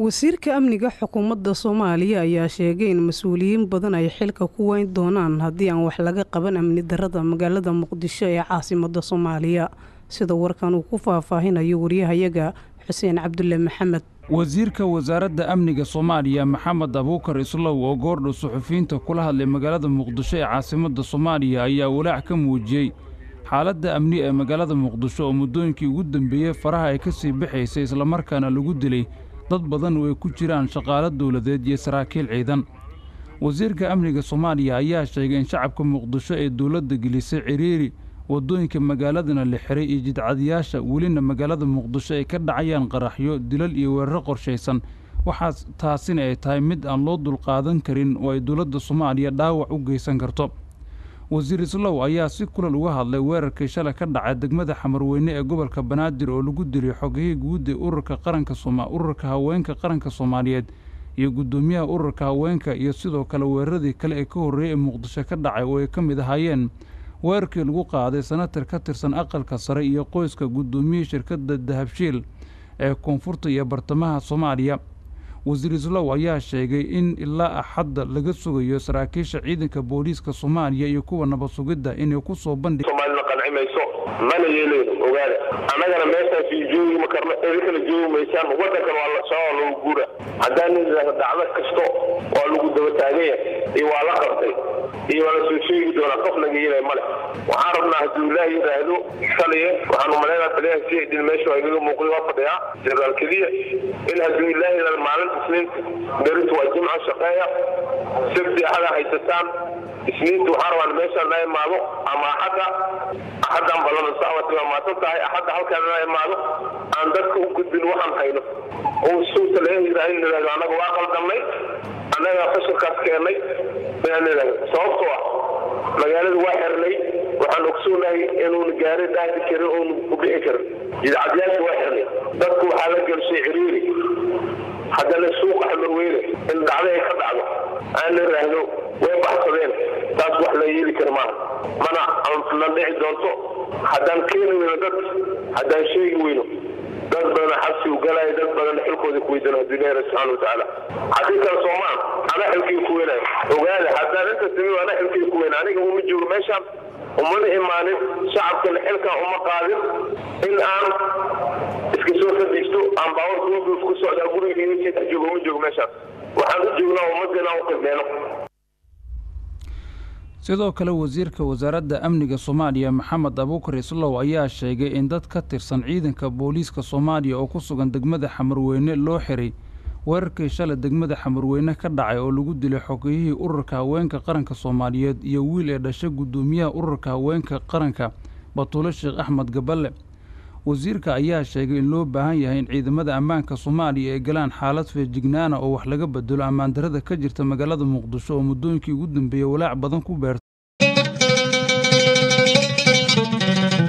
wasiirka amniga xukuumadda soomaaliya ayaa sheegay in mas-uuliyiin badan ay xilka ku weyn doonaan haddii aan wax laga qaban amni darada magaalada muqdisho ee caasimadda soomaaliya sida warkan uu ku faahfaahinayo waryahayaga xuseen cabdulle maxamed wasiirka wasaaradda amniga soomaaliya maxamed abuukar islow oo goordhow suxufiyiinta kula hadlay magaalada muqdisho ee caasimadda soomaaliya ayaa walaac ka muujiyey xaaladda amni ee magaalada muqdisho oo muddooyinkii ugu dambeeyey faraha ay ka sii baxaysay islamarkaana lagu dilay dad badan oo ay ku jiraan shaqaalo dowladeed iyo saraakiil ciidan wasiirka amniga soomaaliya ayaa sheegay in shacabka muqdisho ee dowladda gelisay ciriiri waddooyinka magaaladana la xiray iyo jidcadiyaasha welina magaalada muqdisho ay ka dhacayaan qaraxyo dilal iyo weeraro qorshaysan waxaas taasina ay tahay mid aan loo dulqaadan karin oo ay dowladda soomaaliya dhaawac u geysan karto wasiir islow ayaa si kulal uga hadlay weerarkii shalay ka dhacay degmada xamarweyne ee gobolka banaadir oo lagu dilay xogihii guud ee ururka qaranka sooma ururka haweenka qaranka soomaaliyeed iyo guddoomiyaha ururka haweenka iyo sidoo kale weeraradii kale ee ka horreeyey ee muqdisho ka dhacay oo ay ka mid ahaayeen weerarkii lagu qaaday sanatar ka tirsan aqalka sare iyo qoyska guddoomiyihii shirkadda dahabshiil ee koonfurta iyo bartamaha soomaaliya wasiir islow ayaa sheegay in ilaa axadda laga sugayo saraakiisha ciidanka booliiska soomaaliya iyo kuwa nabad sugidda inay ku soo bandhig soomaalina qanci mayso mana yeelayno ogaada annagana meeshaas joogi ma karno idinkana joogi maysaan waddankan waa la socoo lagu guura haddaan idhaahdo dhacdo kasto waa lagu daba taaganya iyo waa la qabtay iyo waa la soo sheegi doonaa qof naga yeelay male waxaan rabnaa hadduu ilaah yidhaahdo shaliye waxaan umalaynaa taliyaha si ay dhin meesha waa igaga muuqday waa fadhiyaa jenaraal keliya in hadduu ilaah yidhahdo maalinta isniinta beritu waa jimca shaqeeya sabti axada haysataan isniinta waxaan rabaa meeshaan la imaado ama axadda axaddaan ballana saawati waa maasan tahay axadda halkaan la imaado aan dadka u gudbin waxaan hayno oo suuta laga yidhaah in idhahdo annaga waa qaldamnay annaga fashilkaas keennay inaan idhahdo sababtoo ah magaalada waa xirnay waxaan ogsoonahay inuuna gaari dhaahdi karin uuna ku bixi karin jidcadyaasha waa xirnay dadku waxaa la gelshay ciriiri haddana suuqa xamarweyne in dhacdo ay ka dhacdo aan la idhaahdo way baxsadeen taas wax la yeeli kara maaha mana na dhici doonto haddaan keeni weyno dad haddaan sheegi weyno dad badan xabsi u galaya dad badan xilkooda ku weydano hadduu ilahi subxaana watacaala haddii kale soomaan ana xilkii ku weynayo ogaada haddaan inta timi ana xilkii ku weyna aniga uma joogo meeshaan umana imaanin shacabkana xilkan uma qaadin in aan iska soo fadhiisto aan baawar duuduuf ku socdaa guriga sii dhex joogo uma joogo meeshaas waxaan u joognaa ummaddeena u qidmeeno sidoo kale wasiirka wasaaradda amniga soomaaliya maxamed abuukar islow ayaa sheegay in dad ka tirsan ciidanka booliiska soomaaliya oo ku sugan degmada xamarweyne loo xiray weerarkii shalay degmada xamarweyne ka dhacay oo lagu dilay xogiyihii ururka haweenka qaranka soomaaliyeed iyo wiil ee dhashay guddoomiyaha ururka haweenka qaranka batuule sheekh axmed gaballe wasiirka ayaa sheegay in loo baahan yahay in ciidamada ammaanka soomaaliya ay galaan xaalad feejignaana oo wax laga bedelo ammaandarada ka jirta magaalada muqdisho oo muddooyinkii ugu dambeeyey walaac badan ku beertay